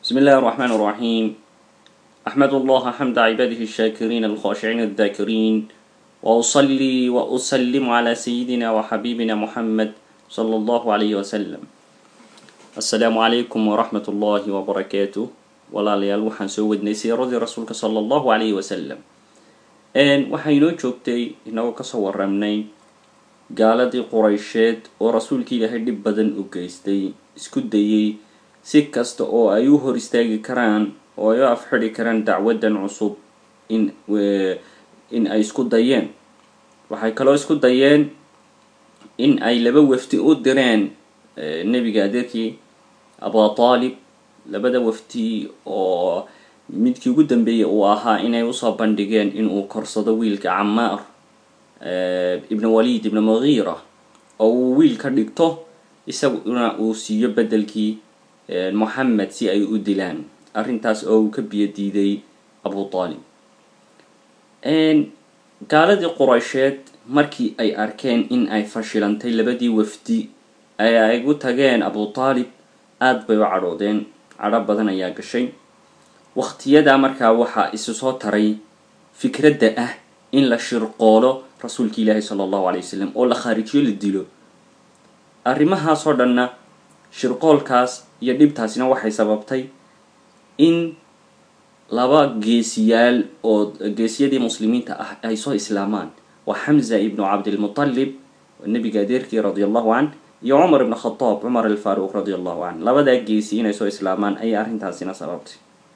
بسم الله الرحمن الرحيم أحمد الله حمد عباده الشاكرين الخاشعين الذاكرين وأصلي وأسلم على سيدنا وحبيبنا محمد صلى الله عليه وسلم السلام عليكم ورحمة الله وبركاته walaalayaal waxaan soo wadnay siiradii rasuulka sala allahu calayhi wasalam waxaa inoo joogtay inagoo kasoo waramnay gaaladii quraysheed oo rasuulka ilaahay dhib badan u geystay isku dayey si kasta oo ay u hor istaagi karaan oo ay u afxidhi karaan dacwaddan cusub in in ay isku dayeen waxay kaloo isku dayeen in ay laba wafdi u direen nebiga adeerkii abu taalib labada wafti oo midkii ugu dambeeyay uu ahaa inay usoo bandhigeen inuu korsado wiilka camaar ibn walid ibn mugiira oo uu wiil ka dhigto isaguna uu siiyo bedelkii moxamed si ay u dilaan arrintaas oo uu ka biyo diiday abu taalib gaaladii quraysheed markii ay arkeen in ay fashilantay labadii wafdi ee ay gu tageen abu taalib aada bay u cadhoodeen cadho badan ayaa gashay waqtiyadaa markaa waxaa isu soo taray fikradda ah in la shirqoolo rasuulka ilaahi sala allahu alay wasalam oo la khaarijiyo la dilo arrimahaasoo dhanna shirqoolkaas iyo dhibtaasina waxay sababtay in laba geesiyaal oo geesiyadii muslimiinta ah ay soo islaamaan waa xamza ibnu cabdilmutalib nebiga adeerkii radia allahu can iyo cumar ibn khadaab cumar alfaaruuq radi allahu can labadaa geesi inay soo islaamaan ayay arrintaasina sababtay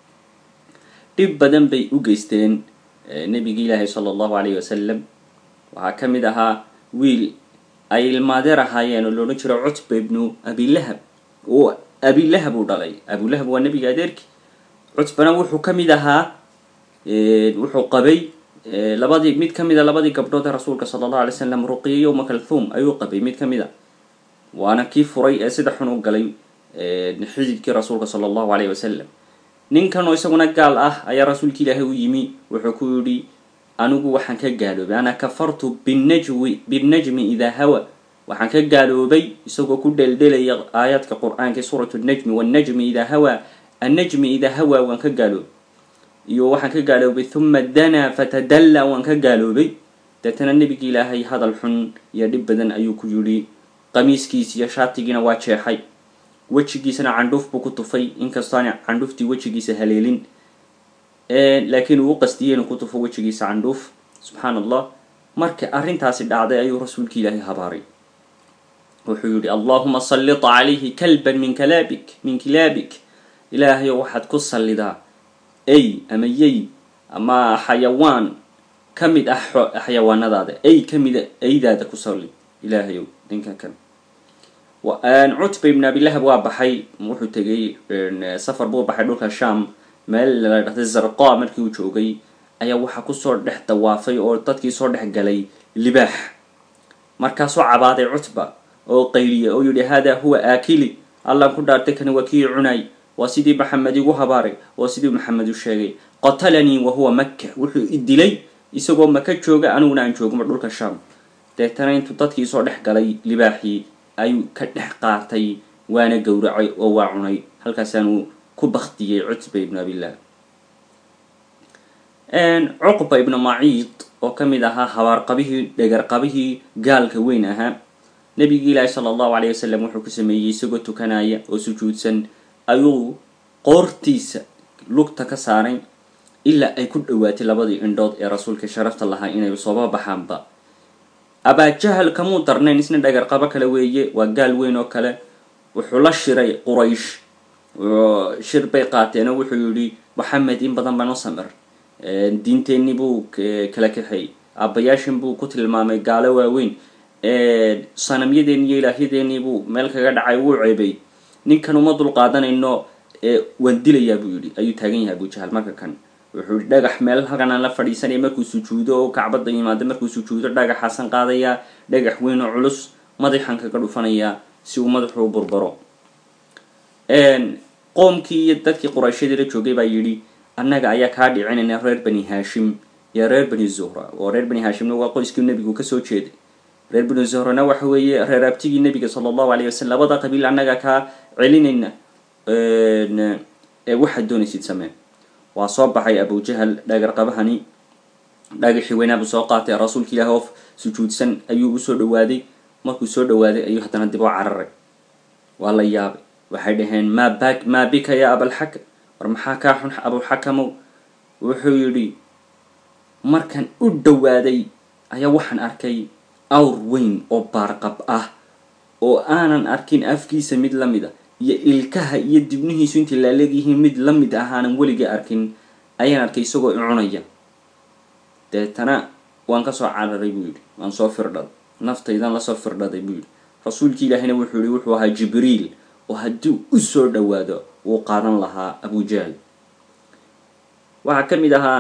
dhib badan bay u geysteen nebigi ilaahi sala allahu alayhi wasalam waxaa ka mid ahaa wiil ay ilmaadeer ahaayeen oo loodhan jiro cutba ibnu abilahab oo abilahab uu dhalay abulahab waa nebiga adeerkii cutbana wuxuu ka mid ahaa wuxuu qabay labadii mid ka mid a labadii gabdhood ee rasuulka sala allahu alay slam ruqiya yowma kalthum ayuu qabay mid ka mid a waana kii furay ee sida xun u galay xididkii rasuulka sala allahu alayh wasalam ninkanoo isaguna gaal ah ayaa rasuulka ilaahay u yimi wuxuu ku yidhi anigu waxaan ka gaaloobay ana kafartu binajwi binnajmi idaa hawa waxaan ka gaaloobay isagoo ku dheeldhelaya aayaadka qur-aanka suuratu najmi wannajmi idaa hawa annajmi idaa hawa waan ka gaaloobay iyo waxaan ka gaaloobay huma danaa fatadalla waan ka gaaloobay deetana nebigi ilaahay hadal xun iyo dhib badan ayuu ku yidhi qamiiskiis iyo shaatigiina waa jeexay wejigiisana candhuuf buu ku tufay inkastoona candhuuftii wejigiisa haleelin laakiin uu u qastiyey inuu ku tufo wejigiisa candhuuf subxaan allah marka arrintaasi dhacday ayuu rasuulka ilaahay habaaray wuxuu yihi allahuma sallit calayhi kalban min kalaabik min kilaabik ilaahayo waxaad ku sallidaa ey ama yey ama xayawaan ka mid ah xayawaanadaada ey ka mida eydaada ku salli ilaahayow ninkan kan cutba ibn abilahab waa baxay wuxuu tegay safar buu baxay dhulka sham meel la dhahday zarqa markii uu joogay ayaa waxaa kusoo dhex dawaafay oo dadkii soo dhex galay libaax markaasoo cabaaday cutba oo qayliya oo yihi hada huwa aakili allaan ku dhaartay kani waa kii cunay waa sidii maxamed igu habaaray oo sidii maxamed u sheegay qatalanii wa huwa maka wuxuu i dilay isagoo maka jooga aniguna aan joogma dhulka sham deetana intuu dadkii soo dhex galay libaaxii ayuu ka dhex qaatay waana gowracay oo waa cunay halkaasaanuu ku baktiyey cutba ibnu abillah cuqba ibnu maciid oo ka mid ahaa habaarqabihii dhegarqabihii gaalka weyn ahaa nebigi ilaahi sala allahu alayh wasalam wuxuu ku sameeyey isagoo tukanaya oo sujuudsan ayuu qoortiisa lugta ka saaray ilaa ay ku dhowaatay labadii indhood ee rasuulka sharafta lahaa inay sooba baxaanba abaajahal kamuu darnayn isna dhagarqabo kale weeye waa gaal weyn oo kale wuxuu la shiray quraysh shir bay qaateenoo wuxuu yihi maxamed in badan baan u samir diinteenni buu kala kaxeey aabbayaashin buu ku tilmaamay gaalo waaweyn sanamyadeeni iyo ilaahyadeenii buu meel kaga dhacay wuu ceebay ninkan uma dul qaadanayno waan dilayaa buu yihi ayuu taagan yahay abujahal marka kan wuxuu yihi dhagax meel halkan aan la fadhiisanaya markuu sujuudo oo kacbadda yimaado markuu sujuudo dhagaxaasan qaadayaa dhagax weyn oo culus madaxan kaga dhufanayaa si uu madaxu u burbaro qoomkii iyo dadkii qurayshyadii la joogay baa yidhi annaga ayaa kaa dhicinayna reer bani haashim iyo reer bani zuhra oo reer bani haashimna waa qoyskii nebigu kasoo jeeday reer bani zuhrana waxa weeye reer abtigii nebiga sala allahu alayh wasalam labada qabiil annaga kaa celinayna ee waxaad doonaysid samee waa soo baxay abujahal dhagarqabahani dhagaxii weynaabuu soo qaatay rasuulka ilaah oo sujuudsan ayuu usoo dhawaaday markuu soo dhawaaday ayuu haddana dib u cararay waa la yaabay waxay dhaheen maa ba maa bika ya abalxakam war maxaa kaa xun abulxakamow wuxuu yidhi markan u dhawaaday ayaa waxaan arkay awr weyn oo baarqab ah oo aanan arkin afkiisa mid la mid a iyo ilkaha iyo dibnihiisu intay laaleegyihiin mid la mid ah aanan weligii arkin ayaan arkay isagoo i cunaya deetana waan kasoo cararay buu yidhi waan soo firdhaday naftaydan lasoo firdhaday buu yidhi rasuulki ilaahina wuxuu yihi wuxuu ahaa jibriil oo haddii u soo dhawaado wuu qaadan lahaa abujahl waxaa ka mid ahaa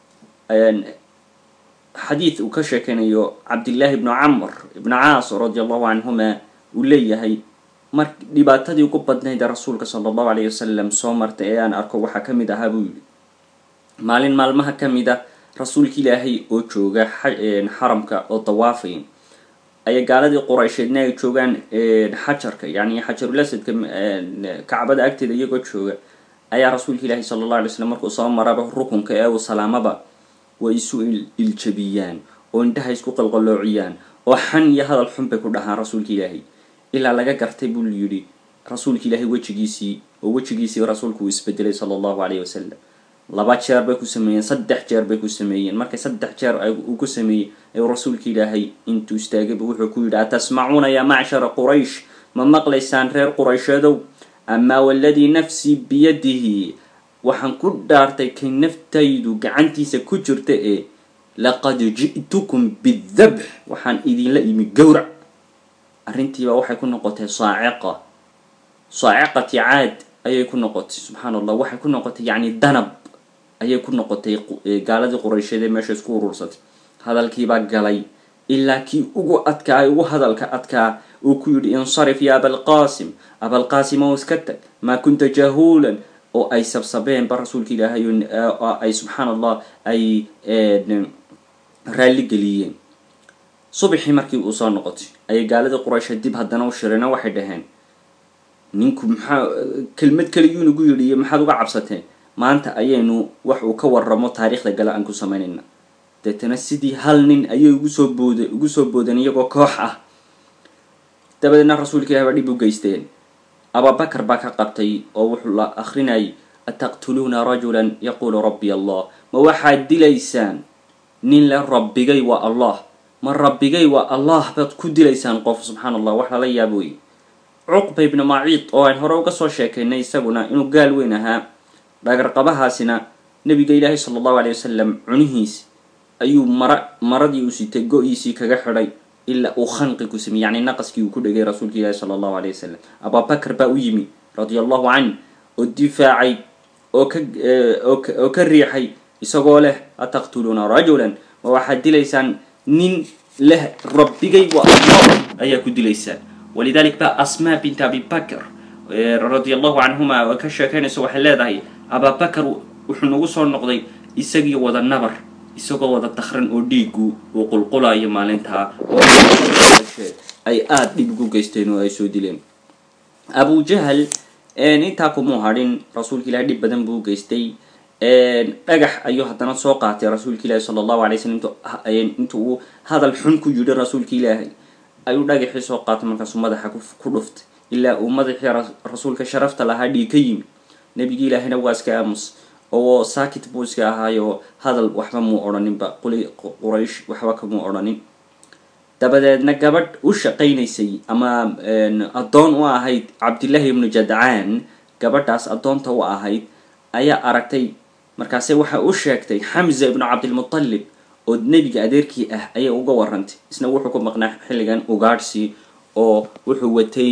xadiid uu ka sheekeynayo cabdillaahi ibnu camr ibnu caas radi allahu canhuma uu leeyahay mar dhibaatadii ugu badnayd ee rasuulka sala allahu alayh wasalam soo martay ee aan arko waxaa kamid ahaa buu yidhi maalin maalmaha ka mid a rasuulka ilaahay oo jooga xaramka oo dawaafay aya gaaladii quraysheedna ay joogaan xajarka yani xajarulaswadka kacbada agteeda iyagoo jooga ayaa rasuulka ilaahi sala allah alay slam markuu soo maraba rukunka ee uu salaamaba way isu iljabiyaan oo indhaha isku qalqaloociyaan oo xan iyo hadal xun bay ku dhahaan rasuulka ilaahay ilaa laga gartay buu yidhi rasuulka ilaahay wejigiisii oo wejigiisii rasuulku uu isbedelay sala allahu alayh wasalam laba jeer bay ku sameeyeen saddex jeer bay ku sameeyeen markay saddex jeer uu ku sameeyey ayuu rasuulka ilaahay intuu istaagayba wuxuu ku yidhi atasmacuuna yaa macshara quraysh ma maqlaysaan reer quraysheedow amaa waladii nafsii biyadihi waxaan ku dhaartay kay naftaydu gacantiisa ku jirta ee laqad ji'tukum bidabx waxaan idinla imi gowrac arrintiiba waxay ku noqotay saaciqa saaciqati caad ayay ku noqotay subxaan allah waxay ku noqotay yacni danab ayay ku noqotay gaaladii quraysheed ee meesha isku urursatay hadalkiibaa galay ilaa kii ugu adkaa ugu hadalka adkaa uu ku yidhi insarif ya abalqaasim abalqaasim oo iska tag maa kunta jahuulan oo ay sabsabeenba rasuulka ilaahay oo ay subxaan allah ay raalli geliyeen subaxii markii uu soo noqotay ayay gaaladii quraysheed dib haddana u shireen waxay dhaheen ninku maxaa kelmad kaliyuu nagu yidhi iyo maxaad uga cabsateen maanta ayaynu wax uu ka waramo taariikhda gale aan ku samaynayna deetana sidii hal nin ayay ugu soo booda ugu soo boodeen iyagoo koox ah dabadeedna rasuulka ilahi baa dhib u geysteen ababakar baa ka qabtay oo wuxuu la akrinayay ataqtuluuna rajulan yaquulu rabbi allah ma waxaad dilaysaan nin le rabbigay waa allah ma rabbigay waa allah baad ku dilaysaan qof subxaan allah wax lala yaabo wey cuqba ibnu maciid oo aan hore uga soo sheekaynay isaguna inuu gaal weyn ahaa dhagarqabahaasina nabiga ilaahi sala allahu alay wasalam cunihiis ayuu mara maradii uu sitay go-iisii kaga xidhay ilaa uu khanqi ku sameyey yacni naqaskii uu ku dhegay rasuulka ilaahi sala allahu alay wasalam abubakar baa u yimi radia allahu canh oo difaacay oo ka oo ka riixay isagoo leh ataqtuluuna rajulan ma waxaad dilaysaan nin leh rabbigay waa allah ayaa ku dilaysaan walidalik ba asma bint abi bakr radia allahu canhuma oo ka sheekeynayso waxay leedahay ababakar wuxuu nagu soo noqday isagii wada nabar isagoo wada dakran oo dhiigu uu qulqulayo maalintaa ay aada dhib ugu geysteen oo ay soo dileen abu jahal intaa kumuu hadhin rasuulka ilahi dhib badan buu geystay dhagax ayuu haddana soo qaatay rasuulka ilaahi sala allahu alay slam intu uu hadal xun ku yidhi rasuulka ilaahay ayuu dhagaxii soo qaatay markaasuu madaxa ku dhuftay ilaa uu madaxii rasuulka sharafta lahaa dhiig ka yimi nebigi ilaahina waa iska aamus oo saakit buu iska ahaayo hadal waxba muu odhaninba quli quraysh waxba kamuu odhanin dabadeedna gabadh u shaqaynaysay ama addoon u ahayd cabdillaahi ibnu jadcaan gabadhaas addoonta u ahayd ayaa aragtay markaase waxa u sheegtay xamza ibnu cabdilmutalib oo nebiga adeerkii ah ayay uga warantay isna wuxuu ku maqnaa xilligan ugaadhsi oo wuxuu watay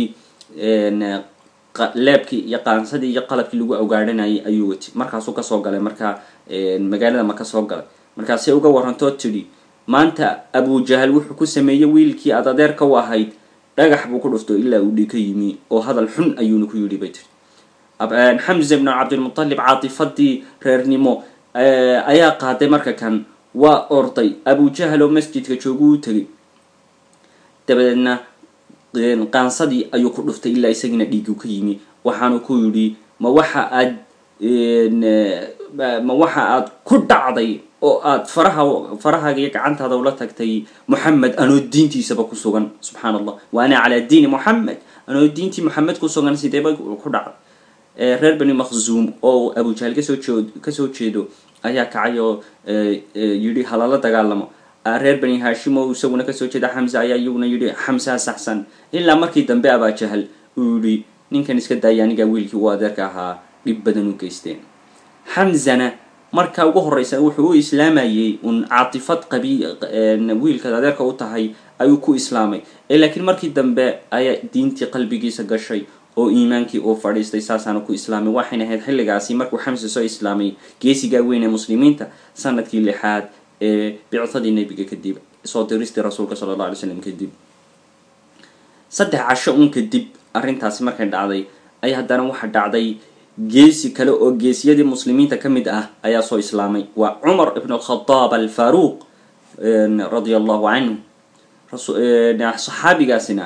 leebkii iyo qaansadii iyo qalabkii lagu ugaadhanayay ayuu watay markaasuu kasoo galay markaa magaalada ma kasoo galay markaasay uga warantoo tidhi maanta abujahal wuxuu ku sameeyey wiilkii aad adeerka u ahayd dhagax buu ku dhufto ilaa uu dhig ka yimi oo hadal xun ayuuna ku yidhi bay tiri xamza ibnu cabdilmutalib caatifadii reernimo ayaa qaaday marka kan waa orday abujahal oo masjidka joogu u tegay dabadeedna qaansadii ayuu ku dhuftay ilaa isagiina dhiigu ka yimi waxaanu ku yidhi ma waxa aad ma waxa aad ku dhacday oo aad faraha farahaaga iyo gacantaada ula tagtay moxamed anoo diintiisaba ku sugan subxaan allah wa ana calaa diini moxamed anoo diintii moxamed ku sugan sideeba ku dhacday reer bani makhzuum oo abujahal kasoo jeed kasoo jeedo ayaa kacay oo yidhi halala dagaalamo reer bani hashim oo isaguna kasoo jeeda xamse ayaa iyaguna yidhi xamsaa saxsan ilaa markii dambe abajahal uu yihi ninkan iska daaya anigaa wiilkii u adeerka ahaa dhib badan u geysteen xamzana marka ugu horeysa wuxuu u islaamayey un caatifad qabi wiilkaad adeerka u tahay ayuu ku islaamay laakiin markii dambe ayaa diintii qalbigiisa gashay oo iimaankii uu fadhiistay saasaana ku islaamay waxayna ahayd xilligaasi markuu xamse soo islaamay geesigaa weyn ee muslimiinta sanadkii lixaad ee bicadii nebiga kadib soo diristii rasuulka sala alla alay slam kadib saddex casho un kadib arrintaasi markay dhacday ay haddana waxa dhacday geesi kale oo geesiyadii muslimiinta ka mid ah ayaa soo islaamay waa cumar ibn alkhadaab alfaruuq radia allahu canhu saxaabigaasina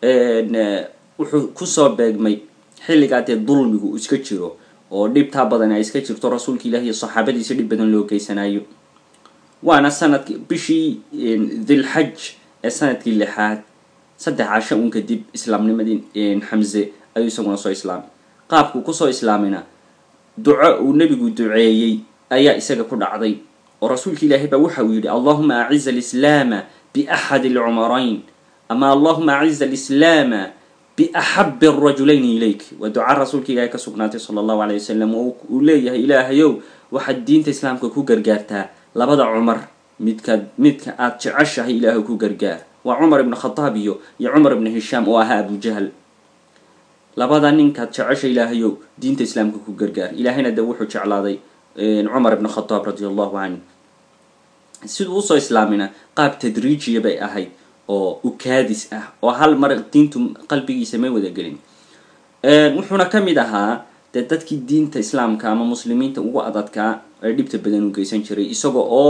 wuxuu kusoo beegmay xilligaa dee dulmigu iska jiro oo dhibtaa badan ay iska jirto rasuulka ilahi iyo saxaabadiisa dhib badan loo geysanayo waana sanadki bishii dilxaj ee sanadkii lixaad saddex casho un kadib islaamnimadii xamse ayuu isaguna soo islaamay qaabkuu kusoo islaamayna duco uu nebigu duceeyey ayaa isaga ku dhacday oo rasuulka ilaahay baa waxa uu yidhi allahuma aciza alislaama biaxadi alcumarayn ama allahuma aciza alislaama biaxabi arajulayni ilayk waa duca rasuulka ilaahay ka sugnaatay sala allahu alay wasalam oo uu leeyahay ilaahayow waxaad diinta islaamka ku gargaartaa labada cumar midkaad midka aad jeceshahay ilaahay ku gargaar waa cumar ibn khadaab iyo iyo cumar ibn hishaam oo ahaa abujahal labada ninkaad jecesha ilaahayow diinta islaamka ku gargaar ilaahayna de wuxuu jeclaaday cumar ibn khadaab radi allahu canhu siduu usoo islaamina qaab tadriijiya bay ahayd oo ukaadis ah oo hal mar diintu qalbigiisa may wada gelin wuxuuna ka mid ahaa dee dadkii diinta islaamka ama muslimiinta ugu adadkaa ee dhibta badan u geysan jiray isaga oo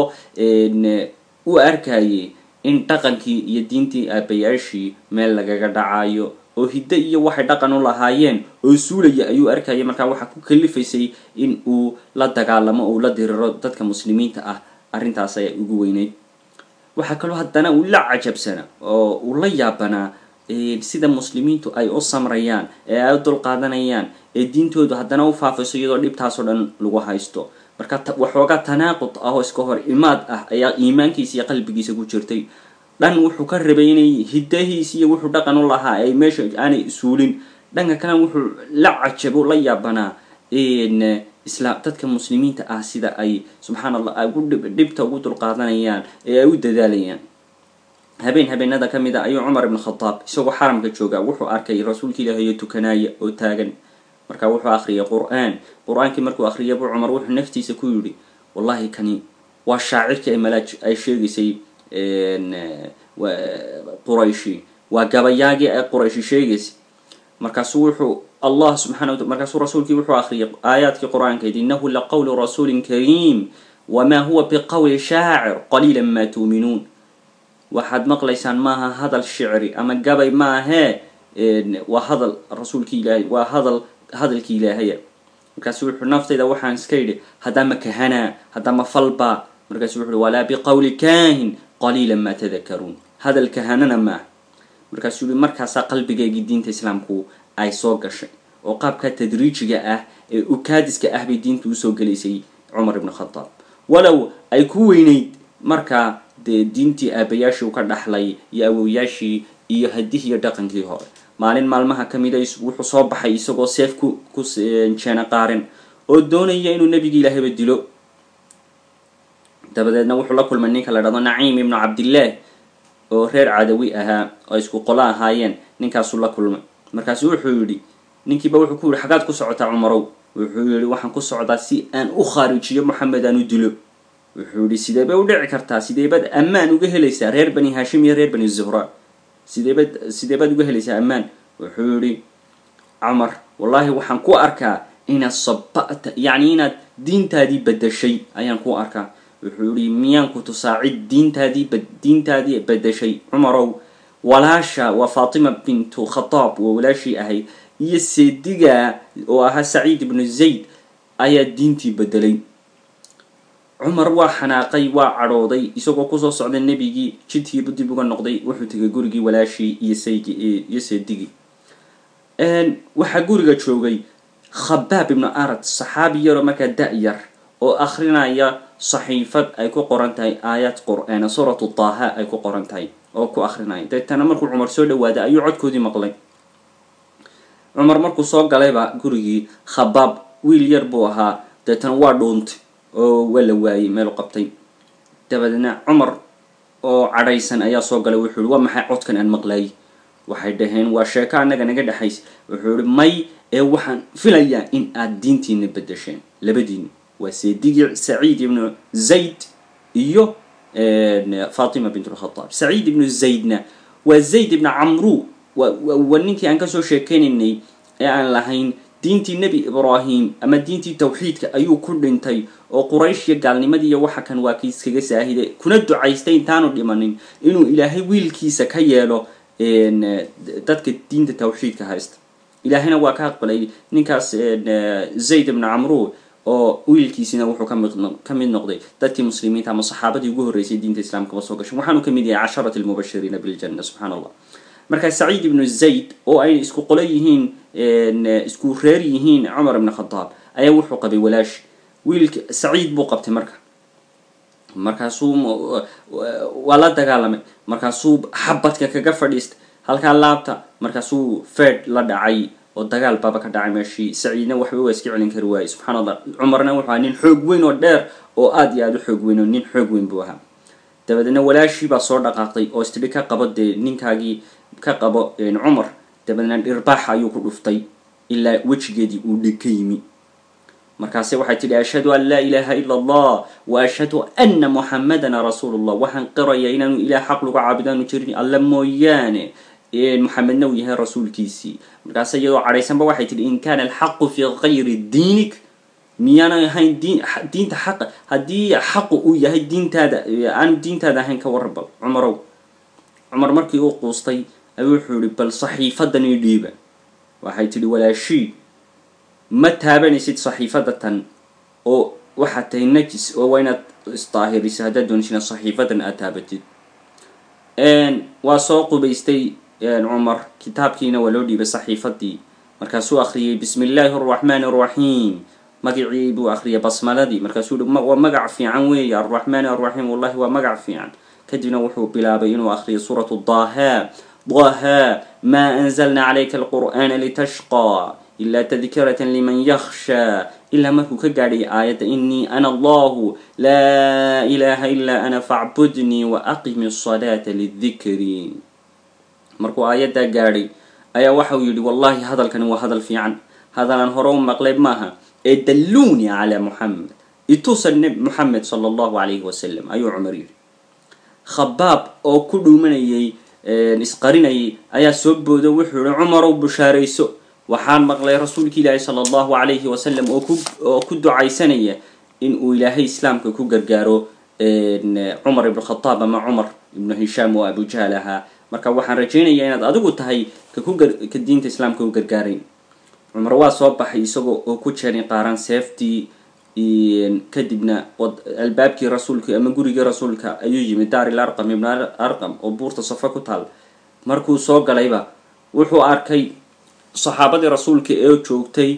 u arkayay in dhaqankii iyo diintii aabayaashii meel lagaga dhacayo oo hiddo iyo waxay dhaqan u lahaayeen oo suulaya ayuu arkayay markaa waxaa ku kalifaysay in uu la dagaalamo oo uu la diriro dadka muslimiinta ah arrintaas ayaa ugu weyneyd waxaa kaloo haddana uu la cajabsana oo uu la yaabanaa sida muslimiintu ay u samrayaan ee ay u dulqaadanayaan ee diintoodu haddana u faafayso iyadoo dhibtaasoo dhan lagu haysto marka waxoogaa tanaaqud ah oo iska hor imaad ah ayaa iimaankiisa iyo qalbigiisa ku jirtay dhan wuxuu ka rabay inay hiddahiisi iyo wuxuu dhaqan u lahaa ay meesha aanay suulin dhanka kalena wuxuu la cajabo la yaabanaa isla dadka muslimiinta ah sida ay subxaan allah ay dhibta ugu dulqaadanayaan ee ay u dadaalayaan habeen habeenada ka mid a ayuu cumar ibn khadaab isagoo xaramka jooga wuxuu arkay rasuulka ilaahiyo tukanaaya oo taagan marka wuxuu akhriyay qur-aan qur-aankii markuu akhriyay buu cumar wuxuu naftiisa ku yidhi wallahi kani waa shaacirkii ay malaaj ay sheegaysay qurayshi waa gabayaagii ay qurayshi sheegaysay markaasuu wuxuu allah subxana wata markaasuu rasuulkii wuxuu akhriyay aayaadkii qur-aankeed inahu laqowlu rasuulin kariim wamaa huwa biqowli shaacir qaliila maa tuuminuun waxaad maqlaysaan maaha hadal shicri ama gabay maahee waa hadal rasuulki ilaahay waa hadal hadalkii ilaahaya markaasu wuxuu naftayda waxaan iska yidhi haddama kahanaa haddama falba markaasu wuxu uhi walaa biqowli kaahin qaliila maa tadakaruun hadal kahanana maaha markaasuu yihi markaasaa qalbigeygii diinta islaamku ay soo gashay oo qaabka tadriijiga ah ee ukaadiska ah bay diinta usoo gelaysay cumar ibn khadaab walow ay ku weyneyd markaa dee diintii aabayaashii u ka dhaxlay iyo awowayaashii iyo hadihii iyo dhaqankii hore maalin maalmaha ka mida wuxuu soo baxay isagoo seef ku ku jeena qaaren oo doonaya inuu nebigi ilaahayba dilo dabadeedna wuxuu la kulmay ninka la dhahdo naciim ibnu cabdillaah oo reer cadawi ahaa oo isku qolo ahaayeen ninkaasuu la kulmay markaasu wuxuu yidhi ninkiiba wuxuu ku yihi xagaad ku socotaa cumarow wuxuu yihi waxaan ku socdaa si aan u khaarijiyo moxamed aan u dilo wuxuu yihi sidee bay u dhici kartaa sideebaad ammaan uga helaysaa reer bani hashim iyo reer bani zuhra sideebaad sideebaad uga helaysaa ammaan wuxuu yihi cumar wallaahi waxaan ku arkaa inaad sabata yacni inaad diintaadii bedashay ayaan ku arkaa wuxuu yihi miyaan ku tusaa cid diintaadii diintaadii bedashay cumarow walaasha waa faatima bintu khadaab waa walaashii ahayd iyo seediga oo ahaa saciid ibnu zayd ayaa diintii bedelay cumar waa xanaaqay waa cadhooday isagoo kusoo socda nebigii jidkiibu dib uga noqday wuxuu tegay gurigii walaashii iyo saygi iyo seedigii waxaa guriga joogay khabaab ibnu arad saxaabi yaroo markaa da-yar oo akrinaya saxiifad ay ku qoran tahay aayad qur-aana suuratu taaha ay ku qoran tahay oo ku akrinaya deetana markuu cumar soo dhawaaday ayuu codkoodii maqlay cumar markuu soo galayba gurigii khabaab wiil yar buu ahaa deetana waa dhuuntay oo waa la waayey meelu qabtay dabadeedna cumar oo cadhaysan ayaa soo galay wuxuu yihi waa maxay codkan aan maqlaayay waxay dhaheen waa sheeko annaga naga dhexaysa wuxuu yihi may ee waxaan filayaa in aad diintiina bedesheen labadiina waa seedigii saciid ibnu zayd iyo fatima bint lkhataab saciid ibnu zaydna waa zayd ibnu camru waa ninkii aan kasoo sheekeynaynay ee aan lahayn diintii nebi ibraahim ama diintii tawxiidka ayuu ku dhintay oo quraysh iyo gaalnimadii iyo waxa kan waa kii iskaga saahiday kuna ducaystay intaanu dhimanin inuu ilaahay wiilkiisa ka yeelo dadka diinta tawxiidka haysta ilaahayna waa ka aqbalay ninkaas zayd ibnu camru oo wiilkiisina wuxuu ka mid noqday dadkii muslimiinta ama saxaabadii ugu horreysay diinta islaamkaba soo gashay waxaanu ka mid yahay casharati lmubashiriina biljanna subxana allah marka saciid ibnu zayd oo ay isku qolo yihiin isku reer yihiin cumar ibn khadaab ayaa wuxuu qabay walaashi wiilka saciid buu qabtay marka markaasuu waa la dagaalamay markaasuu xabadka kaga fadhiistay halkaa laabta markaasuu fed la dhacay oo dagaal baaba ka dhacay meeshii saciidna waxba waa iska celin kari waayey subxana allah cumarna wuxuu ahaa nin xoog weyn oo dheer oo aada iyo aada u xoog weyn oo nin xoog weyn buu ahaa dabadeedna walaashii baa soo dhaqaaqday oo istidhi ka qabo dee ninkaagii ka qabo cumar dabadeedna dhirbaaxa ayuu ku dhuftay ilaa wejigeedii uu dhig ka yimi markaase waxay tidhi ashhadu an laa ilaaha ila allah wa ashhadu ana muxamadana rasuulu llah waxaan qiraya inaanu ilaah xaq lagu caabudaanu jirin alla mooyaane muxamedna uu yahay rasuulkiisii markaase iyadoo cadhaysanba waxay tidhi in kana alxaqu fi gayri diinik miyaanay ahayn diin diinta xaqa haddii xaqu uu yahay diintaada aanu diintaada ahayn ka warabal cumarow cumar markii uu quustay ayuu wuxuu yihi bal saxiifadan ii dhiiba waxay tidhi walaashii ma taabanaysid saxiifada tan oo waxaad tahay najis oo waa inaad isdaahiriso haddaad doonaysid inaad saxiifadan aad taabatid waa soo qubaystay cumar kitaabkiina waa loo dhiibay saxiifadii markaasuu akhriyay bismi illaahi araxmaani araxiim magacii buu akhriyay basmaladii markaasuu yihi waa magac fiican weeye arraxmaani arraxiim wallahi waa magac fiican kadibna wuxuu bilaabay inuu akhriyay suuratu daha daha ma anzalna calayka alqur'aana litashqa ila tadkirata liman yakhsha ilaa markuu ka gaadhay aayadda inii ana allahu laa ilaha ilaa ana facbudnii wa aqimi asalaata lidikri markuu aayaddaa gaadhay ayaa waxauu yidhi wallahi hadalkani waa hadal fiican hadalaan hore u maqlay maaha ee dalluunii calaa muxamed itusa neb muxamed sala allahu calayhi wasalam ayuu cumar yidhi khabaab oo ku dhuumanayay isqarinayay ayaa soo boodo wuxuu yihi cumarow bushaarayso waxaan maqlay rasuulki ilaahi sala allahu calayhi wasalam oo ku oo ku ducaysanaya in uu ilaahay islaamka ku gargaaro cumar ibn khataab ama cumar ibnu hishaam oo abujahal ahaa marka waxaan rajaynayaa inaad adigu tahay kaku ka diinta islaamka u gargaarayn cumar waa soo baxay isagoo oo ku jeeray qaaran seeftii kadibna albaabkii rasuulka ama gurigii rasuulka ayuu yimid daaril arqam ibn arqam oo buurta safa ku taal markuu soo galayba wuxuu arkay saxaabadii rasuulka ee joogtay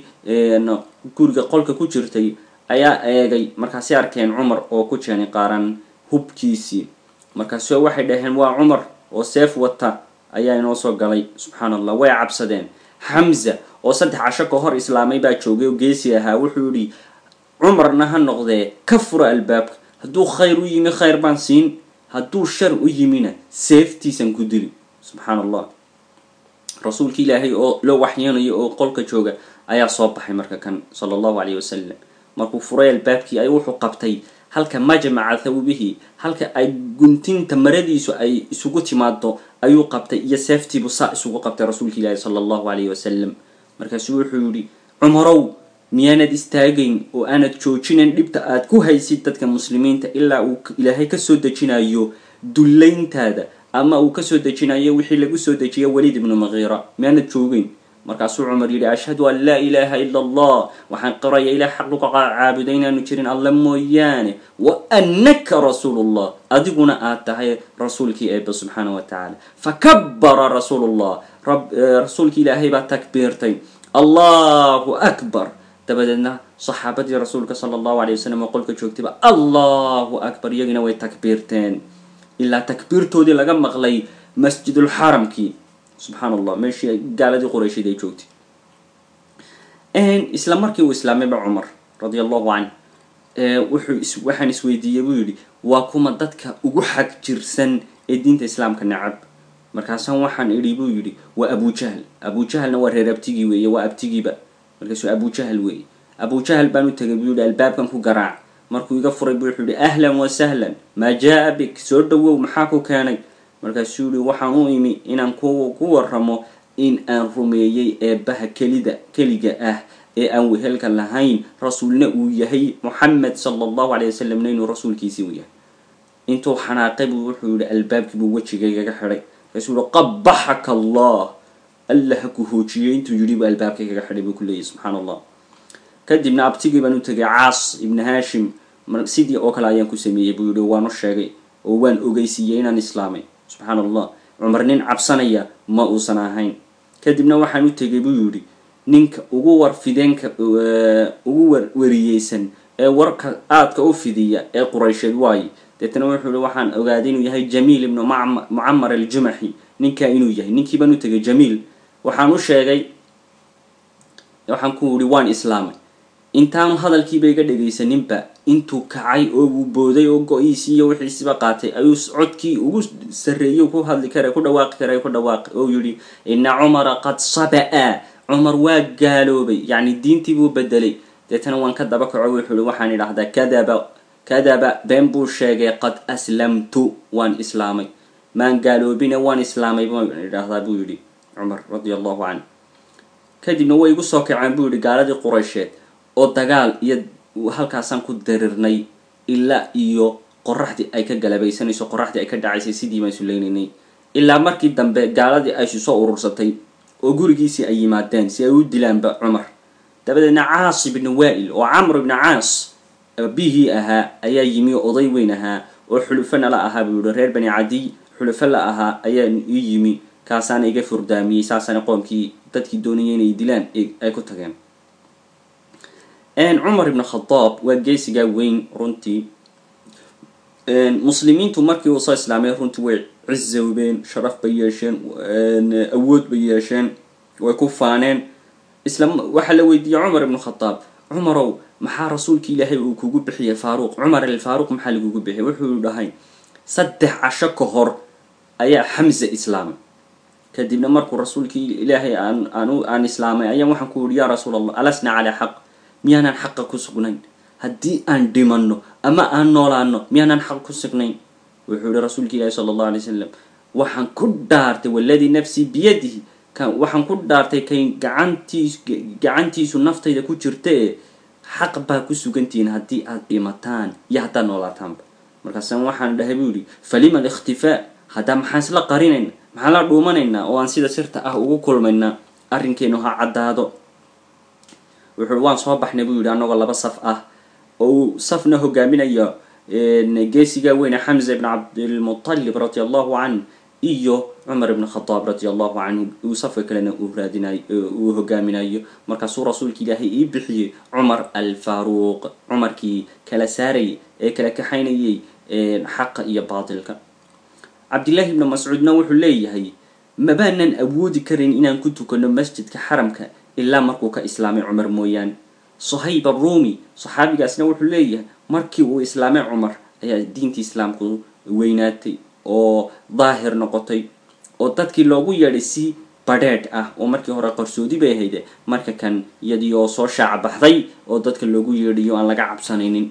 guriga qolka ku jirtay ayaa eegay markaasay arkeen cumar oo ku jeenay qaaran hubkiisii markaasu waxay dhaheen waa cumar oo seef wata ayaa inoo soo galay subxaan allah way cabsadeen xamza oo saddex casho ka hor islaamay baa joogay oo geesi ahaa wuxuu yihi cumarna ha noqdee ka fura albaabka hadduu khayr u yimi khayr baan siin hadduu shar u yimina seeftiisan ku dili subxaan allah rasuulki ilaahay oo loo waxyeenayo oo qolka jooga ayaa soo baxay marka kan sala allahu calayh wasalam markuu furay albaabkii ay wuxuu qabtay halka majmaca thawbihi halka ay guntinta maradiisu ay isugu timaado ayuu qabtay iyo seeftiibu saa isugu qabtay rasuulka ilaahi sala allahu calayhi wasalam markaasuu wuxuu yihi cumarow miyaanad istaagayn oo aanad joojinayn dhibta aad ku haysid dadka muslimiinta ilaa uu ilaahay kasoo dejinayo dullayntaada ama uu kasoo dejinayo wixii lagu soo dejiya waliid ibnu makiira miyaanad joogeyn markaasuu cumar yidhi ashhadu an laa ilaaha ila allah waxaan qiraya ilah xaq luqa caabuda inaanu jirin alla mooyaane wa annaka rasuulullah adiguna aad tahay rasuulkii eeba subxaana wa tacaala fakabara rasuulullah rasuulkii ilaahay baa takbiirtay allahu akbar dabadeedna saxaabadii rasuulka sala allahu alay wasalam oo qolka joogtayba allahu akbar iyagina way takbiirteen ilaa takbiirtoodii laga maqlay masjidulxaramkii subxaan allah meeshii gaaladii quraysheed ay joogtay isla markii uu islaamayba cumar radia allahu canh wuxuu waxaan isweydiiyey buu yidhi waa kuma dadka ugu xag jirsan ee diinta islaamka nacab markaasaan waxaan idhi buu yidhi waa abujahl abujahlna waa reer abtigii weeye waa abtigiiba markaasuu abujahl weeye abujahl baan u tegay buu yihi albaabkan ku garaac markuu iga furay bu wuxuu yihi ahlan wa sahlan maa jaa bik soo dhawow maxaa ku keenay markaasuu yihi waxaan u imi inaan ku ku waramo in aan rumeeyey eebbaha kelida keliga ah ee aan wehelka lahayn rasuulna uu yahay moxamed sala allahu alay wasalamna inuu rasuulkiisii u yahay intuu xanaaqay buu wuxuu yihi albaabkii buu wejigaygaga xidhay markaasuu yihi qabaxaka allah alla ha ku hoojiyey intuu yidhi buu albaabkaygaga xidhay buu ku leeyahy subxaan allah kadibna abtigii baan u tegay caas ibni hashim sidii oo kale ayaan ku sameeyey buu yihi waan u sheegay oo waan ogeysiiyey inaan islaamay subxaan allah cumar nin cabsanaya ma uusan ahayn kadibna waxaan u tegay buu yidhi ninka ugu war fideenka ugu war wariyeysan ee warka aadka u fidiya ee quraysheed waaye deetana wuxuu yihi waxaan ogaaday inuu yahay jamiil ibnu mucamar aljumaxi ninkaa inuu yahay ninkii baan u tegay jamiil waxaan u sheegay waxaan ku yihi waan islaamay intaanu hadalkiiba iga dhegaysaninba intuu kacay oo uu booday oo go-iisii iyo wixiisiba qaatay ayuu codkii ugu sarreeyey ku hadli kara ku dhawaaqi kara ku dhawaaqi oo yidhi ina cumara qad saba'a cumar waa gaaloobay yacni diintii buu bedelay deetana waan ka daba kaco wuxuu yihi waxaan idhahdaa kadaba kadaba been buu sheegay qad aslamtu waan islaamay maan gaaloobine waan islaamay baan idhahdaa buu yidhi cumar radia allahu canh kadibna way igu soo kaceen buu yihi gaaladii quraysheed oo dagaal iyo halkaasaan ku darirnay ilaa iyo qoraxdii ay ka galabaysanayso qoraxdii ay ka dhacaysay sidii baan isulaynanay ilaa markii dambe gaaladii ay isu soo urursatay oo gurigiisii ay yimaadeen si ay u dilaanba cumar dabadeedna caas ibni waa'il oo camr ibni caas bihii ahaa ayaa yimi oo oday weyn ahaa oo xulufo nala ahaa buu yihi reer bani cadiy xulufo la ahaa ayaa ii yimi kaasaana iga furdaamiyey saasana qoomkii dadkii doonayay inay dilaan ay ku tageen cumar ibn khadaab waa geesigaa weyn runtii muslimiintu markii uu soo islaamay runtii way cizoobeen sharaf bay yeesheen awood bay yeesheen way ku faaneen isla waxaa la weydiiyey cumar ibn khadaab cumarow maxaa rasuulki ilaahay uu kugu bixiyay faaruuq cumar alfaaruuq maxaa lagugu bixiyay wuxuu dhahay saddex casho ka hor ayaa xamza islaamay kadibna markuu rasuulkii ilaahay aan aan aan islaamay ayaan waxaan ku yihi yaa rasuul allah alasna calaa xaq miyaanaan xaqa ku sugnayn haddii aan dhimanno ama aan noolaano miyaanaan xaq ku sugnayn wuxuu yihi rasuulka ilaahi sala allahu alay wasalam waxaan ku dhaartay waladii nafsii biyadihi waxaan ku dhaartay kay gacantiis gacantiisu naftayda ku jirta ee xaq baa ku sugantihiin haddii aad dhimataan iyo haddaad noolaataanba markaasaan waxaan dhahay buu yihi falima alikhtifaa haddaa maxaan isla qarinayna maxaan la dhuumanaynaa oo aan sida sirta ah ugu kulmaynaa arrinkeenu ha caddaado wuxuu waan soo baxnay buu yihi annagoo laba saf ah oo uu safna hogaaminayo geesigaa weyne xamza ibn cabdilmutalib radi allahu canh iyo cumar ibn khadaab radi allahu canhu uu safka kalena uu raadinayo uu hogaaminayo markaasuu rasuulka ilaahay ii bixiyey cumar alfaaruuq cumarkii kala saarayay ee kala kaxaynayay xaqa iyo baatilka cabdillahi ibni mascuudna wuxuu leeyahay mabaanan awoodi karin inaan ku tukano masjidka xaramka ilaa markuu ka islaamay cumar mooyaane sohayb arumi saxaabigaasna wuxuu leeyahay markii uu islaamay cumar ayaa diintii islaamku weynaatay oo daahir noqotay oo dadkii loogu yeedhay si badheedh ah oo markii hore qarsoodi bay ahayde marka kan iyadii oo soo shaaca baxday oo dadka loogu yeedhayo aan laga cabsanaynin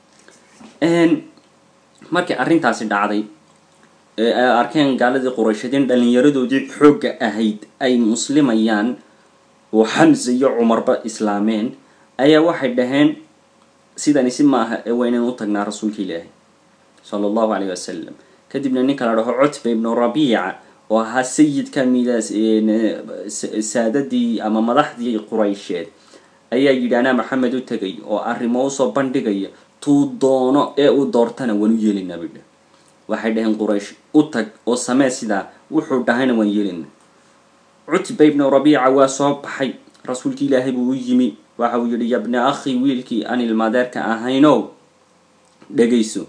markii arrintaasi dhacday ee ay arkeen gaaladii quraysheed in dhallinyaradoodii xoogga ahayd ay muslimayaan oo xamse iyo cumarba islaameen ayaa waxay dhaheen sidani si maaha ee waa inaan u tagnaa rasuulka ilaahi sala allahu calayh wasalam kadibna ninka la dhaho cutba ibnu rabiica oo ahaa sayidka midaas saadadii ama madaxdii quraysheed ayaa yidhi anaa maxamed u tegay oo arrimo usoo bandhigaya tuu doono ee uu doortana waan u yeelinaa bay dheh waxay dhaheen quraysh u tag oo samee sidaa wuxuu dhahayna waan yeelina cutba ibnu rabiica waa soo baxay rasuulki ilaahay buu u yimi waxa uu yidhi yabna akhi wiilkii aan ilmaadeerka ahaynow dhegayso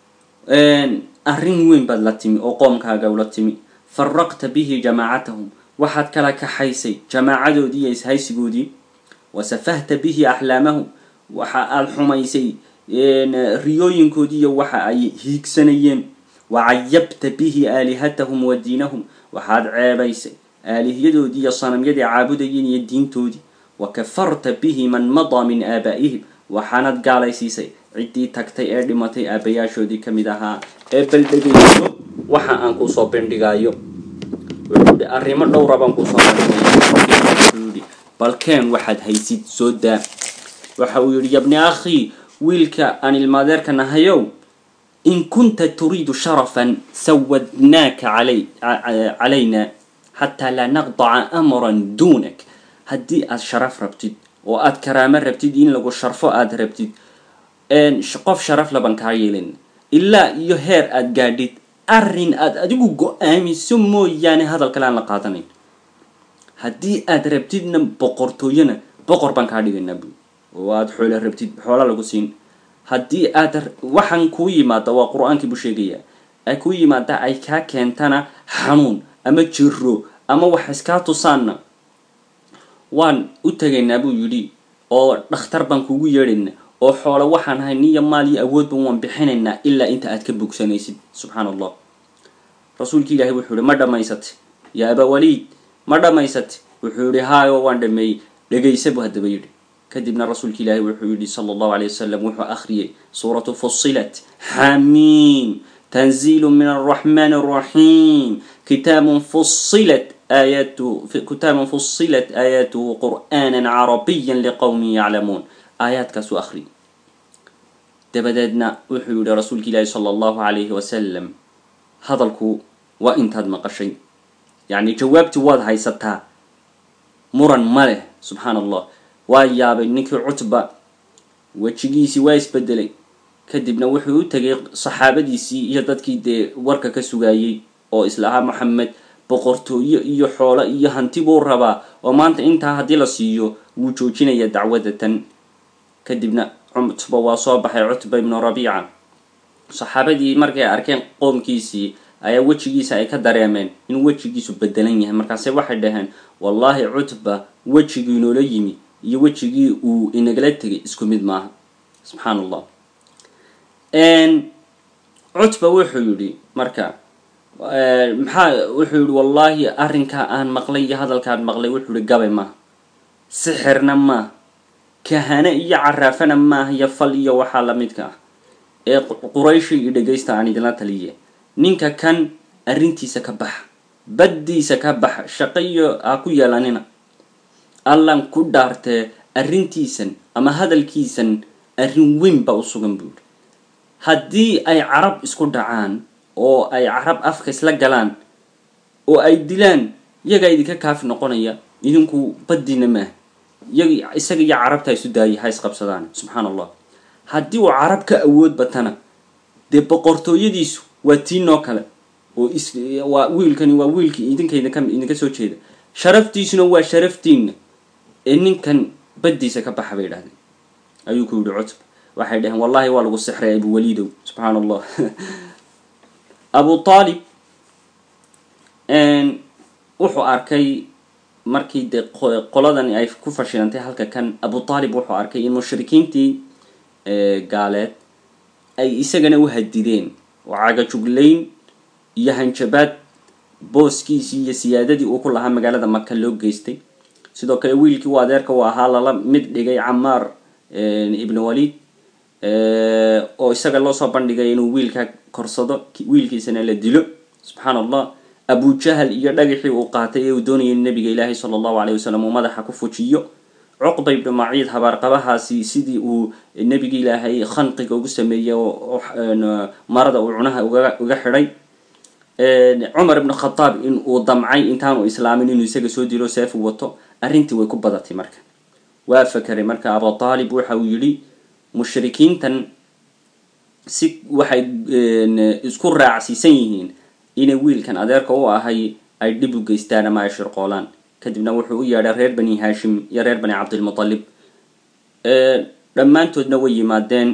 arrin weyn baad la timi oo qoomkaaga ula timi faraqta bihi jamaacatahum waxaad kala kaxaysay jamaacadoodii iyo ishaysigoodii wasafahta bihi axlaamahum waxa aada xumaysay riyooyinkoodii iyo waxa ay hiigsanayeen wacayabta bihi aalihatahum wa diinahum waxaad ceebaysay aalihiyadoodii iyo sanamyadii caabudayeen iyo diintoodii wa kafarta bihi man madaa min aabaa'ihim waxaanad gaalaysiisay ciddii tagtay ee dhimatay aabayaashoodii ka mid ahaa ee baldhegayso waxa aan kusoo bandhigayo wuxuu yihi arrimo dhowra baan kusoo bandhigaya wuxuu yihi balkeen waxaad haysid soo daa waxa uu yihi yabni akhii wiilka aan ilmaadeerka nahayow in kunta turiidu sharafan sawadnaaka calayna xataa laa naqdaca amran duunak haddii aad sharaf rabtid oo aad karaamo rabtid in lagu sharfo aada rabtid qof sharaf laban kaa yeelin ilaa iyo heer aad gaadhid arrin aad adigu go-aamiso mooyaane hadal kale aan la qaadanayn haddii aad rabtidna boqortooyona boqor baan kaa dhigaynaa bu oo aada xoolo rabtid xoola lagu siin haddii aad waxaan kuu yimaada waa qur-aankii buu sheegayaa ay kuu yimaada ay kaa keentana xanuun ama jiro ama wax iskaa tusaanna waan u tegaynaa buu yidhi oo dhakhtar baan kugu yeedhaynaa oo xoolo waxaan ahay niyo maal iyo awoodba waan bixinaynaa ilaa inta aad ka bogsanaysid subxaan allah rasuulki ilaahay wuxuu yihi ma dhammaysate yaa abawaliid ma dhammaysate wuxuu yihi haayo waan dhameeyey dhegaysa buu haddaba yidhi kadibna rasuulki ilaahay wuxuu yihi sala allahu alay wasalam wuxuu akhriyay suuratu fusilat xamiim tanziilu min alraxmaan alraxiim kitaabun fusilat aayatu kitaabun fusilat aayaatuhu qur'aanan carabiyan liqowmin yaclamuun aayaadkaasuu akhriyay dabadeedna wuxuu yihi rasuulki ilaahi sala allahu calayhi wasalam hadalku waa intaad maqashay yacni jawaabtii waad haysataa muran ma leh subxaan allah waa yaabay ninkii cutba wejigiisii waa isbedelay kadibna wuxuu u tegay saxaabadiisii iyo dadkii dee warka ka sugayey oo islahaa maxamed boqortooyo iyo xoolo iyo hanti buu rabaa oo maanta intaa haddii la siiyo wuu joojinaya dacwadatan kadibna cutba waa soo baxay cutba ibnu rabiica saxaabadii markay arkeen qoomkiisii ayaa wejigiisa ay ka dareemeen in wejigiisu bedelan yahay markaase waxay dhaheen wallaahi cutba wejigii inoola yimi iyo wejigii uu inagala tegay isku mid maaha subxaan allah cutba wuxuu yidhi marka maxaa wuxuu yihi wallaahi arrinkaa aan maqlay iyo hadalkaan maqlay wuxuu yihi gabay maaha sixirna maaha kahane iyo caraafana maaha iyo fal iyo waxaa lamidka ah ee qurayshi iyo dhegaysta aan idinla taliye ninka kan arrintiisa ka baxa baddiisa ka baxa shaqo iyo ha ku yeelanina allan ku dhaartee arrintiisan ama hadalkiisan arrin weyn baa u sugan buu yihi haddii ay carab isku dhacaan oo ay carab afka isla galaan oo ay dilaan iyagaa idinka kaafi noqonaya idinku baddiina maaha iyag isaga iyo carabta isu daayay ha isqabsadaan subxaan allah haddii uu carab ka awood batana dee boqortooyadiisu waa tiinoo kale oo is waa wiilkani waa wiilkii idinka idinka idinka soo jeeda sharaftiisuna waa sharaftiina ee ninkan baddiisa ka baxa bay idhahdeen ayuu ku yihi cutb waxay dhaheen wallahi waa lagu sixray abuwaliidow subxaan allah abu aalib wuxuu arkay markii dee qoladani ay ku fashilantay halka kan abu aalib wuxuu arkay in mushrikiintii gaaleed ay isagana u hadideen oo cagajuglayn iyo hanjabaad booskiisii iyo siyaadadii uu ku lahaa magaalada maka loo geystay sidoo kale wiilkii uu adeerka u ahaa lala mid dhigay camaar ibn walid oo isaga loo soo bandhigay inuu wiilka korsado wiilkiisana la dilo subxaan allah abujahal iyo dhagaxii uu qaatay ee uu doonayay nabiga ilaahay sala allahu aleyh wasalam uu madaxa ku fujiyo cuqba ibnu maciid habaarqabahaasi sidii uu nebiga ilaahay khanqiga ugu sameeyey oo marada uu cunaha uga xidhay cumar ibn khataab in uu damcay intaanu islaamin inuu isaga soo dilo seef u wato arrintii way ku badatay marka waa fakeray marka abu aalib waxa uu yidhi mushrikiintan si waxay isku raacsiisan yihiin inay wiilkan adeerka u ahay ay dhib u geystaan ama ay shirqoolaan kadibna wuxuu u yeedhay reer bani hashim iyo reer bani cabdilmutalib dhammaantoodna way yimaadeen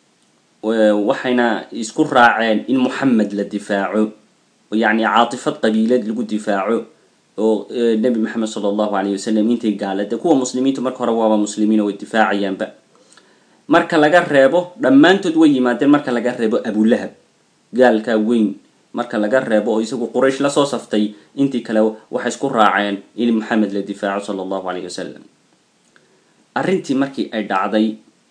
waxayna isku raaceen in moxamed la difaaco yacni caatifad qabiilad lagu difaaco oo nebi maxamed sala allahu alayh wasalam intay gaalade kuwa muslimiintu marka hore waaba muslimiin oo way difaacayaanba marka laga reebo dhammaantood way yimaadeen marka laga reebo abulahab gaalkaa weyn marka laga reebo oo isagu quraysh lasoo saftay intii kale waxay isku raaceen in maxamed la difaaco sala allahu alayh wasalam arrintii markii ay dhacday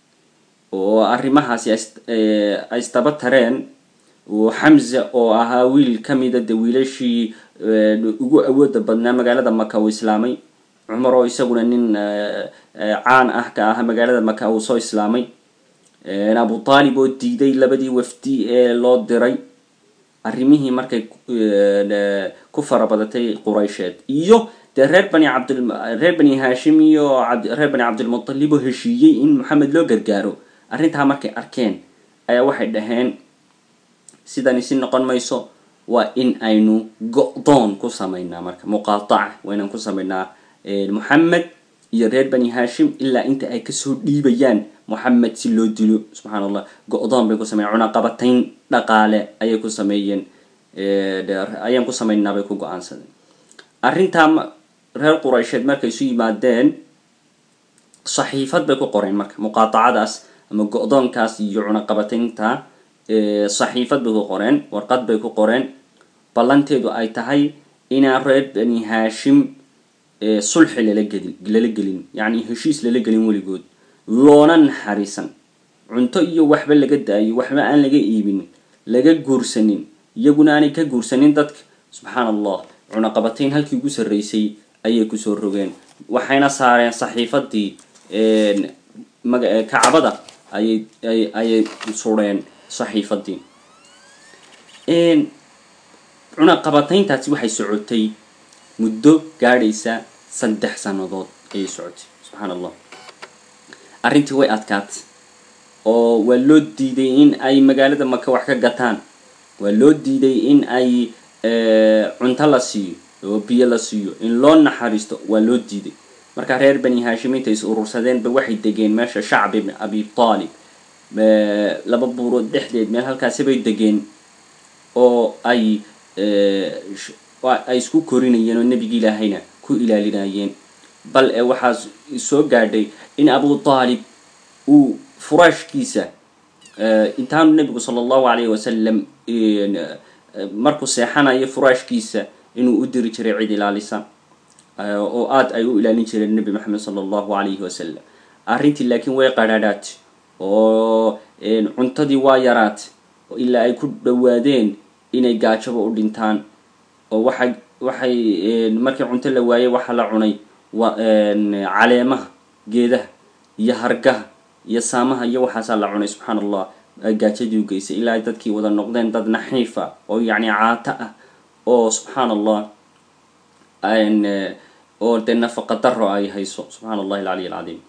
oo arrimahaasi ay istaba tareen oo xamza oo ahaa wiil ka mida de wiilashii ugu awooda badnaa magaalada maka uu islaamay cumar oo isaguna nin caan ah ka ah magaalada maka uu soo islaamay abu taalib oo diiday labadii wafdi ee loo diray arrimihii markay ku farabadatay quraysheed iyo dee reer bani cabd reer bani hashim iyo reer bani cabdilmutalib oo heshiiyey in maxamed loo gargaaro arrintaa markay arkeen ayaa waxay dhaheen sidani si noqon mayso waa in aynu go-doon ku samaynaa marka muqaataca waa inaan ku samaynaa moxamed iyo reer bani hashim ilaa inta ay kasoo dhiibayaan moxamed si loo dilo subxaan allah go-doon bay ku sameyen cunaqabatayn dhaqaale ayay ku sameeyeen ayaan ku samaynaa bay ku go-aansadeen arrintaa reer quraysheed markay isu yimaadeen saxiifad bay ku qoreen marka muqaatacadaas ama go-doonkaas iyo cunaqabataynta saxiifad bay ku qoreen warqad bay ku qoreen ballanteedu ay tahay inaan reer bani hashim sulxi lala gelin lala gelin yacni heshiis lala gelin weligood loona naxariisan cunto iyo waxba laga daayo waxba aan laga iibin laga guursanin iyaguna aanay ka guursanin dadka subxaan allah cunaqabatayn halkii ugu sarreysay ayay kusoo rogeen waxayna saareen saxiifadii kacbada ayay ayay sureen saxiifadii cunaqabatayntaasi waxay socotay muddo gaadhaysa saddex sannadood ayay socotay subxaan allah arrintii way adkaatay oo waa loo diiday in ay magaalada maka wax ka gataan waa loo diiday in ay cunto la siiyo oo biyo la siiyo in loo naxariisto waa loo diiday markaa reer bani hashimiinta is urursadeenba waxay degeen meesha shacb ibn abi taalib laba buurood dhexdeed meel halkaasi bay degeen oo ay ay isku korinayeen oo nebigi ilaahayna ku ilaalinayeen bal ee waxaa soo gaadhay in abu taalib uu furaashkiisa intaanu nebigu sala allahu alayhi wasalam markuu seexanayo furaashkiisa inuu u diri jiray cid ilaalisa oo aada ay u ilaalin jireen nebi maxamed sala allahu alayhi wasalam arrintii laakiin way qadhaadhaat oo cuntadii waa yaraat ilaa ay ku dhawaadeen inay gaajaba u dhintaan oo waxay waxay markii cunto la waayey waxaa la cunay caleemaha geedaha iyo hargaha iyo saamaha iyo waxaasaa la cunay subxaan allah gaajadii u geysay ilaa ay dadkii wada noqdeen dad naxiifa oo yacni caato ah oo subxaan allah oo dee nafaqa daro ay hayso subxaan allahi alcaliy alcadiim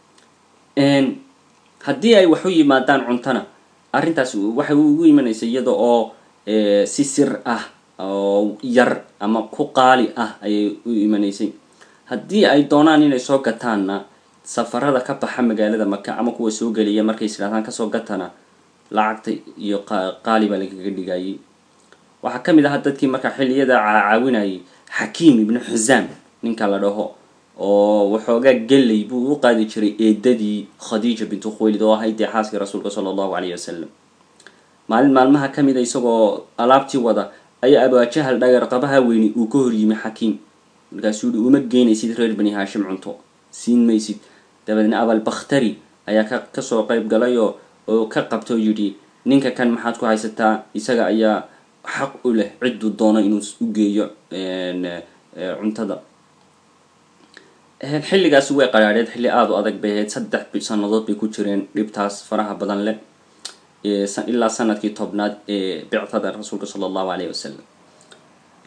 haddii ay wax u yimaadaan cuntona arrintaas waxay ugu imanaysa iyada oo si sir ah oo yar ama ku qaali ah ayay u imanaysay haddii ay doonaan inay soo gataanna safarada ka baxa magaalada maka ama kuwa soo geliya markay isdhahdaan kasoo gatana lacagta iyo qaali baa lagaga dhigayay waxaa ka mid ahaa dadkii markaa xilliyada caawinayay xakiim ibnu xusaam ninka la dhaho oo waxoogaa gelay buu u qaadi jiray eedadii khadiija bintu khuwaylid oo ahayd dee xaaskii rasuulka sala allahu calayhi wasalam maalin maalmaha ka mida isagoo alaabtii wada ayaa abaajahal dhagar qabaha weyni uu ka hor yimi xakiim markaasuu yihi uma geynaysid reer bani haashim cunto siin maysid dabeedna abalbakhtari ayaa ka kasoo qayb galay oo oo ka qabta oo yidhi ninka kan maxaad ku haysataa isaga ayaa xaq u leh cidduu doono inuu u geeyo cuntada xilligaasi way qaraadheed xilli aada u adag bay ahayd saddex sannadood bay ku jireen dhibtaas faraha badan leh ilaa sanadkii tobnaad ee bictada rasuulka sala allahu alayhi wasalam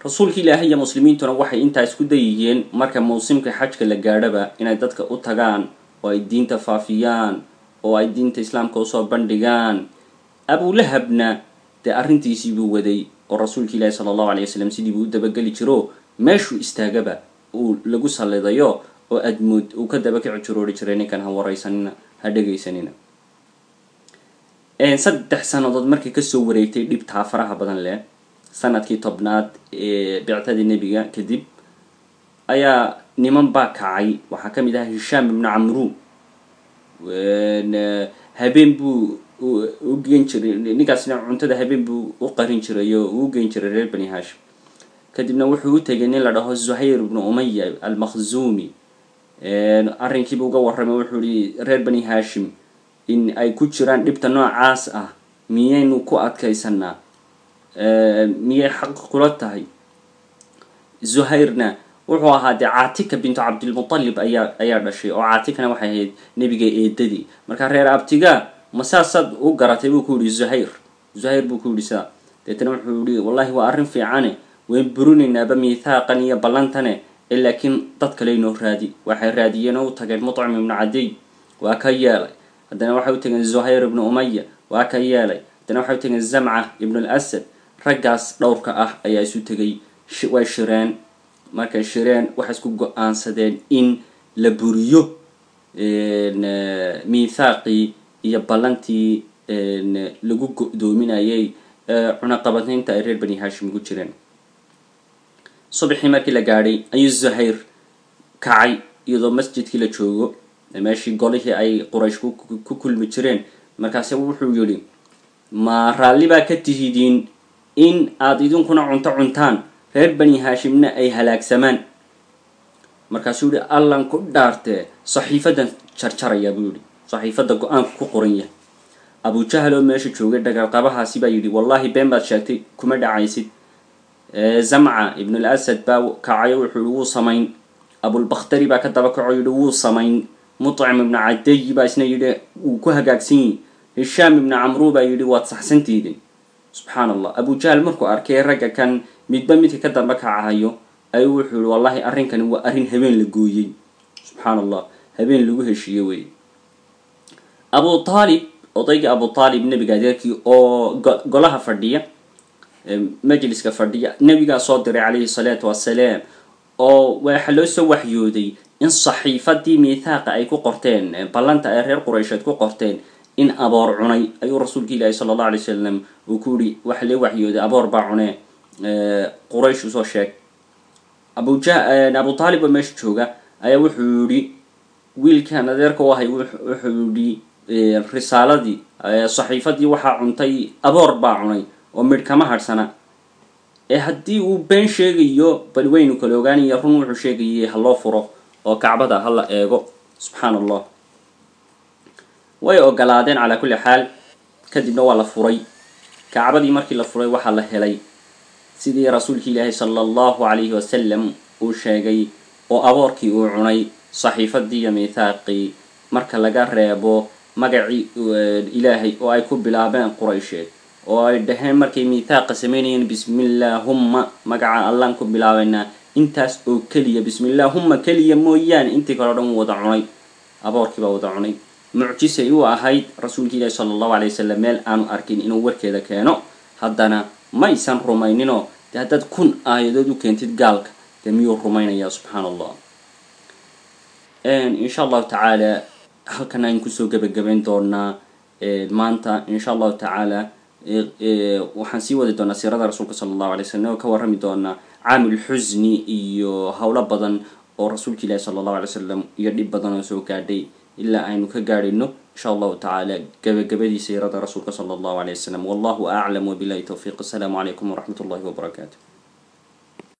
rasuulka ilaahay iyo muslimiintuna waxay intaa isku dayiyeen marka mawsimka xajka la gaadhaba inay dadka u tagaan oo ay diinta faafiyaan oo ay diinta islaamka usoo bandhigaan abulahabna dee arrintiisii buu waday oo rasuulka ilaahi sala allahu alay wasalam sidii buu u dabageli jiro meeshuu istaagaba uu lagu sallidayo oo admood uu ka dabakici jiroori jiray ninkan ha waraysanina ha dhegaysanina saddex sannadood markii kasoo wareegtay dhibtaa faraha badan leh sanadkii tobnaad ee bictadii nebiga kadib ayaa niman baa kacay waxaa ka mid ahaa hishaam ibnu camru habeen buu u geen jiray ninkaasna cuntada habeen buu u qarin jiray oo uu geyn jiray reer bani hashim kadibna wuxuu u tegay nin la dhaho zuhayr ibnu umaya almakhzumi arrinkiibu uga warramay wuxuu ihi reer bani hashim in ay ku jiraan dhibta noocaas ah miyaynu ku adkaysanaa miyay xaq kula tahay zuhayrna wuxuu ahaa dee caatika bintu cabdilmutalib ayaa ayaa dhashay oo caatikana waxay ahayd nebiga eedadii marka reer abtiga ma saasaad u garatay buu ku yihi zuhayr zuhayr buu ku yihi sidaa deetana wuxuu yihi wallahi waa arrin fiicane wayn burinaynaaba miithaaqan iyo ballantane ee laakiin dad kale inoo raadi waxay raadiyeen oo u tageen muطcim ibnu cadiy waa ka yeelay haddana waxay u tageen zuhayr ibnu umaya waa ka yeelay haddana waxay u tageen zamca ibnu alasad raggaas dhowrka ah ayaa isu tegay way shireen markay shireen waxay isku go-aansadeen in la buriyo miithaaqii iyo ballantii lagu go-doominayay cunaqabataynta ay reer bani hashim ugu jireen subaxii markii la gaadhay ayuu zuhayr kacay iyadoo masjidkii la joogo meeshii golihii ay quraysh ku kulmi jireen markaase wuxuu yihi ma raalli baa ka tihidiin in aada idinkuna cunto cuntaan reer bani hashimna ay halaagsamaan markaasuu yihi allan ku dhaartee saxiifadan jarjarayaa buu yihi saxiifadda go-aanku ku qoran yahay abujahal oo meesha joogay dhagalqabahaasi baa yidhi wallahi been baad sheegtay kuma dhacaysid zamca ibn al asad baa kacayo wuxuu yihi wuu samayn abulbakhtari baa ka daba kaco yihi wuu samayn muطcim ibnu cadayi baa isna yidhi wuu ku hagaagsan yihi hishaam ibnu camru baa yidhi waad saxsantiidin subxaan allah abujahal markuu arkay ragga kan midba midka ka damba kacahayo ayuu wuxuu yihi wallahi arrinkani waa arrin habeen la gooyey subxaan allah habeen lagu heshiiye wey abu aalib odaygii abu aalib nebiga adeerkii oo golaha fadhiya majliska fadhiya nebigaa soo diray calayhi salaatu wassalaam oo waxaa loo soo waxyooday in saxiifadii miithaaqa ay ku qorteen ballanta ay reer quraysheed ku qorteen in aboor cunay ayuu rasuulka ilaahi sala allah alay wasalam uu ku yihi waxa lee waxyooday aboor baa cunee quraysh usoo sheeg abuja abu taalib oo meesha jooga ayaa wuxuu yihi wiilkan adeerka u ahay wuxuu yihi risaaladii saxiifadii waxaa cuntay aboor baa cunay oo midh kama hadhsana ee haddii uu been sheegayo bal waynu kala ogaanaya run wuxuu sheegayay ha loo furo oo kacbada ha la eego subxaan allah way ogolaadeen calaa kulli xaal kadibna waa la furay kacbadii markii la furay waxaa la helay sidii rasuulki ilaahi sala allahu calayhi wasalam uu sheegay oo aboorkii uu cunay saxiifadii iyo miithaaqii marka laga reebo magacii ilaahay oo ay ku bilaabeen quraysheed oo ay dhaheen markay miithaaqa samaynayeen bismillaahumma magaca allaan ku bilaabaynaa intaas oo keliya bismillaahumma keliya mooyaane intii kale o dhan wada cunay aboorkii baa wada cunay mucjisay u ahayd rasuulka ilaahi sala allahu alay wasalam meel aanu arkin inuu warkeeda keeno haddana maysan rumayninoo dee haddaad kun aayadood u keentid gaalka dee miyuu rumaynayaa subxaan allah insha allahu tacaala halkan aynu kusoo gebagabayn doonaa maanta insha allahu tacaala waxaan sii wadi doonaa siirada rasuulka sala allahu alay slam oo ka warrami doonaa caamil xusni iyo howlo badan oo rasuulka ilaahi sala allahu alay wasalam iyo dhib badan oo soo gaadhay ilaa aynu ka gaadhayno insha allahu tacaala gebagabadii siirada rasuulka sala allahu alay wasalam wallahu aclam wabilahi towfiiq assalaamu calaykum waraxmat ullahi wabarakaatu